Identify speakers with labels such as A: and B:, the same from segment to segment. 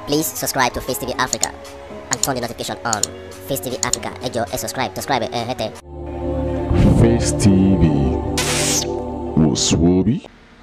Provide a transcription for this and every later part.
A: Please subscribe to Face TV Africa and turn the notification on. Face TV Africa, ẹ jọ̀ọ́ ẹ subscribe, subscribe ẹ hẹ́tẹ̀.
B: Face TV was Swoby.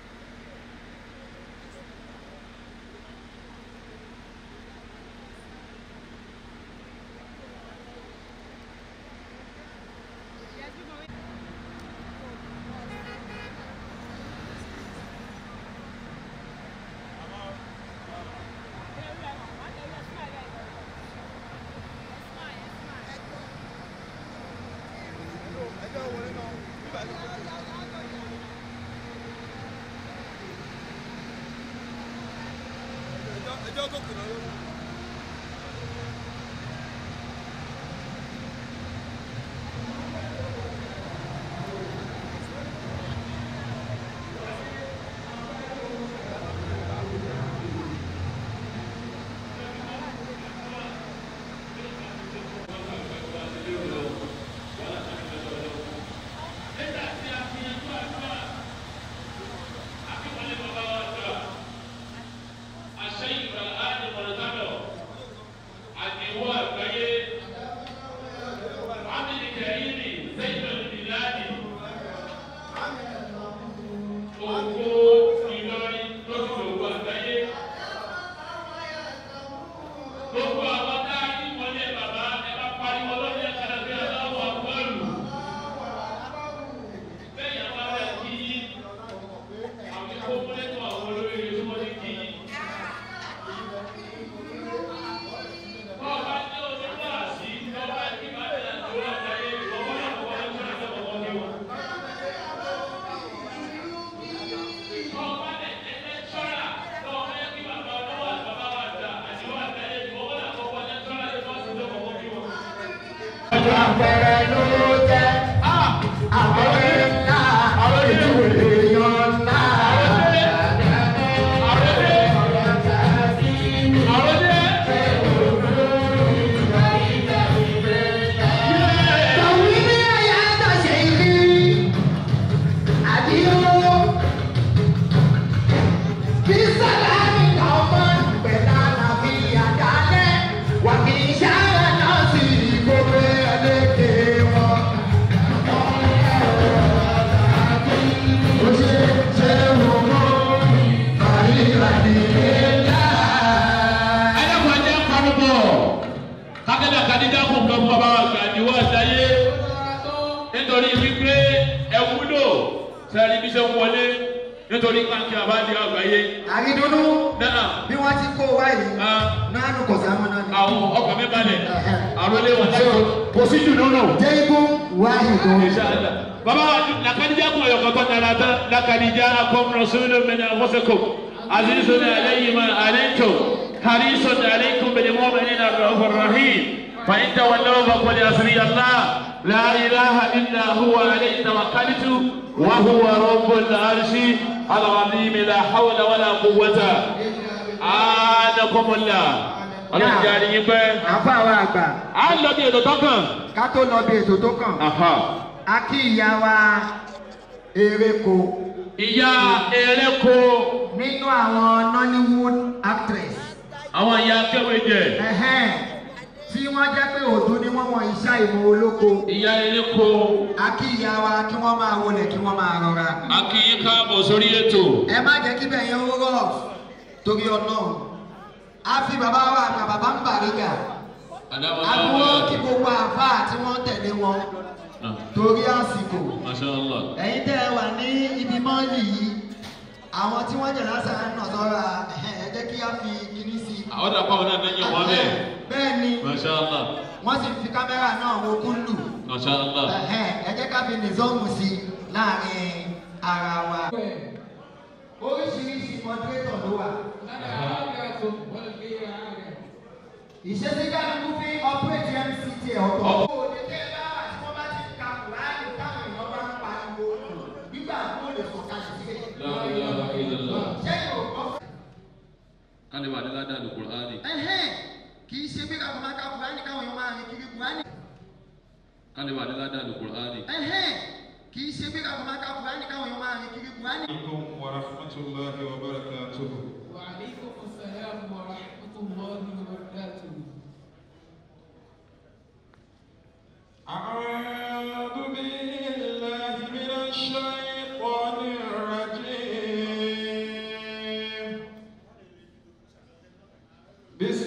C: nítorí wípé ẹ wúlò sẹ́ni bí ṣe ń wọlé nítorí káńkì àbájá àgbáyé.
D: àrídùnnú
C: náà
D: bí wọ́n ti kó wá yìí náà nù kọ̀ sáwọn náà ni.
C: àwọn ọkọ̀ mi balẹ̀ àròlé wọn lẹ́kọ̀ọ́ kò sí jù nínú.
D: jẹ́gbọ́n wáyé gan.
C: Inshallah. bàbá wa lakadija kun ọyọ kọtọ nana tán lakadija akom rasulu mina wasakom azizun alayhi ma alayto harisun alaykum bil mu'minina rahman rahim fa in tawallaw fa qul hasbi allah la ilaha illa huwa alayhi tawakkaltu wa huwa rabbul arshi al-azim la hawla wala quwwata anakumullah ọlọ́run jẹ́ àríyìn pẹ́.
D: àfa wa àgbà.
C: a lọ bí ètò tó kàn.
D: ká tó lọ bí ètò tó kàn. a kí ìyá wa ereko.
C: ìyá ereko.
D: nínú àwọn nollywood actress.
C: àwọn ìyá kéwèjẹ.
D: tí wọ́n jẹ́ pé òdú ni wọ́n wọ̀n iṣẹ́ ìmọ̀ olóko.
C: ìyá ereko.
D: a kí ìyá wa kí wọ́n máa wọlé kí wọ́n máa rọra.
C: a kì í káàbọ̀ sórí ètò.
D: ẹ má jẹ́ kí bẹ̀yẹn ó rọ̀ torí ọlọ́run a fi bàbá wa àgbà bàbá ń bàrígà àbúrò kí gbogbo àfa tí wọ́n tẹ̀lé wọn torí àsìkò ẹ̀yin tẹ́ ẹ wà ní ibi mọ́ọ̀lì yìí àwọn tí wọ́n jẹ̀ lásán náà sọ́ra ẹ jẹ́ kí á fi kíní sí i.
C: àwọn dàpọ̀ àwọn náà lẹ́yìn wọn bẹ́ẹ̀.
D: bẹ́ẹ̀ ni
C: Mashallah.
D: wọ́n sì fi kámẹ́rà náà wo kúlù
C: Mashallah.
D: ẹ jẹ́ ká fi nìzọ́ọ̀mù sí i láàrin ara wa. oríṣiríṣi mọdúrétọ̀ ló wà ìṣesí kálukú fi ọpẹ́rẹ́tì mct ọ̀tọ̀. òde tẹ́ bá wà tí wọ́n bá ti ka kùránì táwọn èèyàn bá ń pariwo nígbà tó lè sọ ká ṣe sílẹ̀. ṣé yóò kọ́.
C: kálí wà ní ládàá ní kùránì.
D: kì í ṣe pé káwọn máa ka kùránì káwọn èèyàn máa rìn kiri kùránì.
C: kálí wà ní ládàá ní kùránì.
D: kì í ṣe pé káwọn máa ka kùránì káwọn èèyàn máa rìn kiri kùránì.
E: عليكم ورحمة الله وبركاته
F: وعليكم السلام ورحمة الله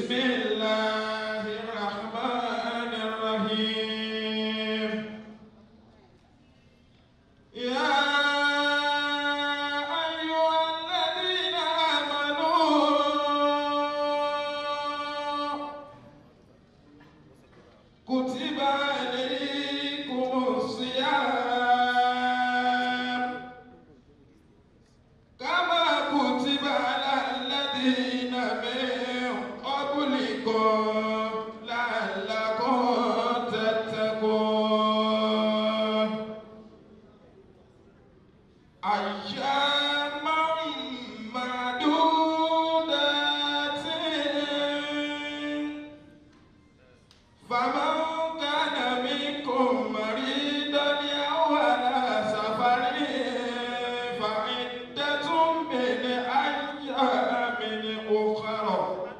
E: بسم الله الرحمن الرحيم يا أيها الذين آمنوا كتب عليكم الصيام كما كتب على الذين من قبلكم لعلكم تتقون أياما معدودات فمن كان منكم مريضا أو على سفر فعدة من أيام أخرى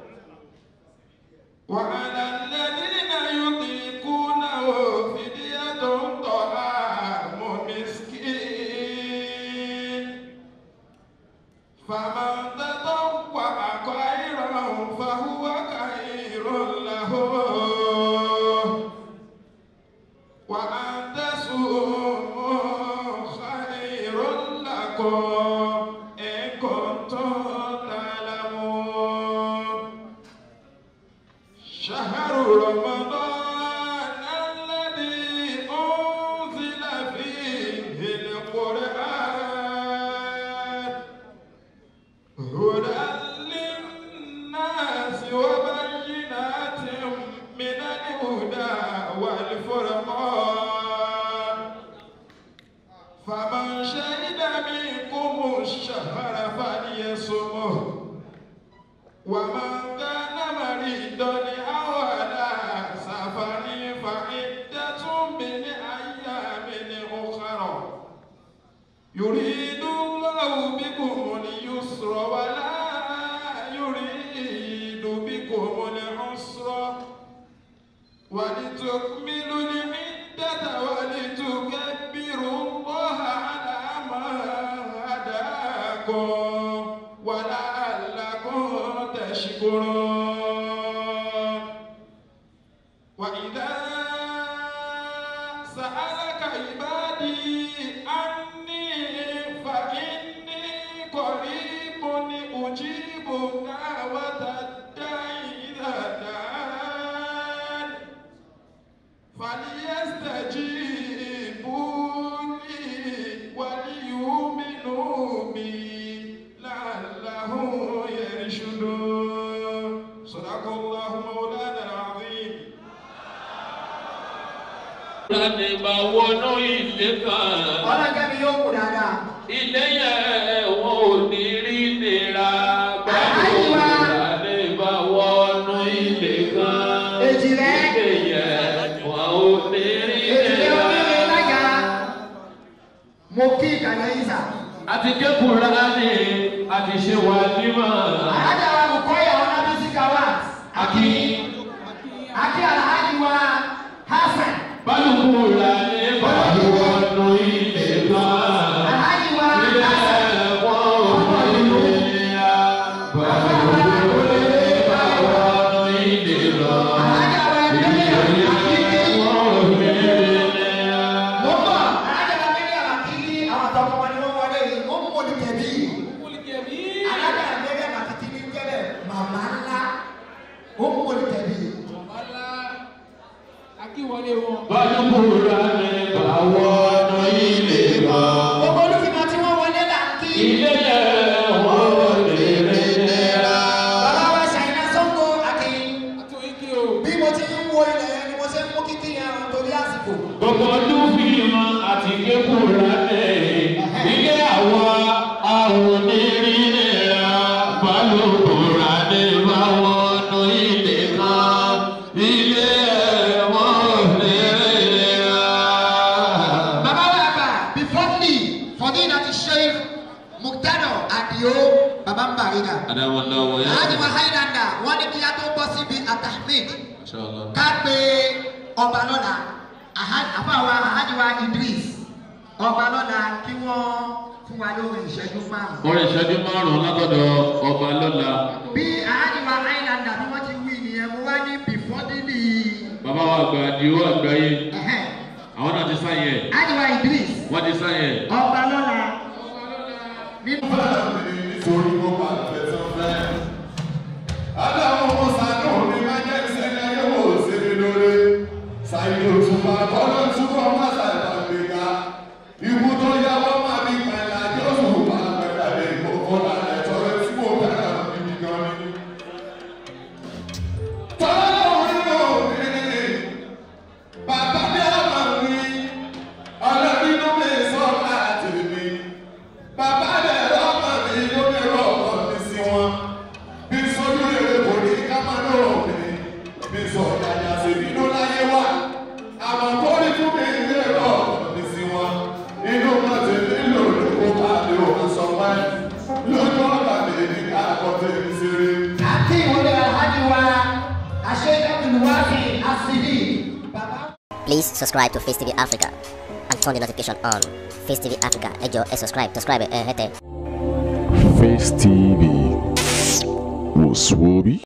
E: وعلى الذين يطيقونه فدية طعام مسكين فمن تطوع خيرا فهو خير له وأن تصوموا خير لكم إن كنتم تعلمون شهر رمضان الذي أنزل فيه القرآن هدى للناس وبينات من الهدى والفرقان فمن شهد منكم الشهر فليصمه ومن كان مريضا أو على سفر فعدة من أيام أخرى يريد الله بكم اليسر ولا يريد بكم العسر ولتكملوا العدة ولتكبروا الله على ما هداكم ولعلكم تشكرون وإذا سألك عبادي عني فإني قريب أجيب دعوة الداعي إذا دعان فليستجيبوا لي وليؤمنوا بي لعلهم يرشدون صدق الله مولانا العظيم
C: Láti bá wọnú ilé kan,
D: ọlọ́jẹ́mi yóò kù dáadáa.
C: ilé yẹn wọn ò ní rí nira. Báwo láti bá wọnú ilé kan?
D: Èjì rẹ̀.
C: Ilé yẹn wọn ò ní rí
D: èdè onílé
C: nira.
D: lága mo kí ìkànnì yìí sà.
C: Àti kékùrá ni àti ṣe wà nímọ̀.
D: àyájọ́ wa kò kọ́ ìyàwó náà bí sí kàwá.
C: Àkí
D: àti alhaji wa hasan.
C: bálùkù rà ní bá wọnú ilé kan.
D: alhaji wa
C: Ilé
D: hasan.
C: wọn ò ní rí nira. Bálùkù rà bá wọnú ilé lọ.
D: alhaji wa délé àkíkí.
C: Wọn ò ní rí nira.
D: mo bọ̀ alhaji wa délé àkíkí àwọn àtọkọ wọn ni wọ́n wọlé yìí ó mú olùkẹ́bí. alhaji wa délé àkíkí ní jẹ́lẹ̀ màmá ńlá ó mú olùkẹ́bí.
C: Bálùkù rà ní bá wọnú ilé kan.
D: gbogbo olùfimọ̀ tí wọ́n wọlé là ń kí.
C: Ilé yẹn wọn ò ní rí nira.
D: bàbá wa ṣàyìnà sọ́kò àti bí mo ti ń wo ilẹ̀ yẹn ni mo ṣe ń mú kíkí yẹn torí àsìkò.
C: Gbogbo dúfìmọ̀ àti kékùrá ẹ̀ ilé àwa àwọn onírìnrìnà balùkùrá ní báwọnú ilé kan ilé ẹ̀wọ̀n onírìnrìnà.
D: bàbá wa àgbà before me fọdí láti sheikh muktado adio bàbá ń bàríga.
C: Adáwọ̀lá wọ̀ yá.
D: alhaji wa highlander wọ́n ní kí a tó bọ́ síbi atahmed
C: Inshallah.
D: ká pé ọba lọ́la àfàwà alhaji wa idris ọba lọ́la kí wọ́n fún wa lórí ìṣẹ́jú márùn-ún.
C: Orin ìṣẹ́jú márùn-ún látọ̀dọ̀ ọba lọ́la.
D: bí alhaji wa highlander bí wọ́n ti wí
C: àgbà àdìo àgbáyé
D: Ẹ̀hẹ́n.
C: àwọn náà ti sáyẹn ẹ̀
D: Ajiwa Idris.
C: wọ́n ti sáyẹn ẹ̀.
D: Ọba lọ́la. Nínú
E: nítorí mo bá fẹ́ tó fẹ́. Adáwọ̀ mo sànú mi máa jẹ́ ìṣẹ́ni ayé wò sí mi lóore. Ṣàyè òtúmọ̀ àkọ́lọ́ túbọ̀ má ṣàìbá mi ga. Ikú tó yáwọ́ máa ní ìpàdé àjọ òṣùwò bá pẹ̀lú àlẹ́ ìkókó lálẹ́ tọrẹ tí mo fẹ́ràn mi gan ni. Tọ́lọ́run yóò ní bàbá bí ọmọ mi, ọlọ́bínú mi sọ láti mi. Bàbá rẹ̀ lọ́mọ mi ló ní ọkọ mi sí wọn. Bí sọ́jú rere kò ní ká máa ní òní. Bí sọ ìdájà sí nínú láyé wá. Àmọ́ kó ní fún mi ní ọkọ mi sí wọn. Inú kan ti nílò lóko bá lè òun sọ wáyé. Lójú ọ̀gá mi ní ká àkọ́tẹ́ mi ṣeré.
D: àti ìwọlé Ajiwa Aṣẹ́dábìlúwáfì Asidi. Bàbá.
A: Please subscribe to Face TV Africa and turn the notification on. Face TV Africa, ẹ jọ̀ọ́ ẹ subscribe, subscribe ẹ hẹ́tẹ̀.
B: Face TV was Swoby.